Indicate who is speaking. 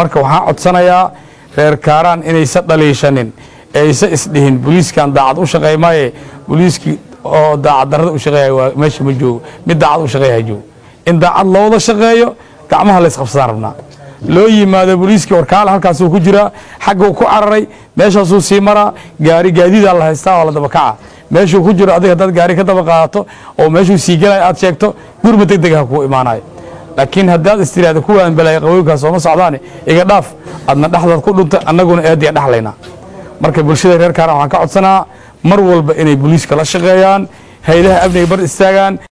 Speaker 1: marka waxaan codsanayaa reer kaaraan inaysa dhaliishanin aysa isdhihin booliiskan daacad u shaqeey maaye booliiskii oo daacad darrada u shaqeeya waa meesha ma joogo mid daacad u shaqeeya joogo in daacad looda shaqeeyo gacmaha la isqabsadaan rabnaa loo yimaado booliiskii warkaale halkaasuu ku jiraa xagguu ku cararay meeshaasuu sii maraa gaari gaadiidaa la haystaa oo la dabakaca meeshuu ku jiro adiga haddaad gaari ka daba qaadato oo meeshuu sii gelaya aad sheegto gurma deg deg ha kuu imaanayo laakiin haddaad istiraahda kuwaan balaaya qaboyinkaas sooma socdaane iga dhaaf adna dhexdaad ku dhunta annaguna eediya dhexlaynaa marka bulshada reer kaaraan waxaan ka codsanaa mar walba inay booliiska la shaqeeyaan haydaha amniga bar istaagaan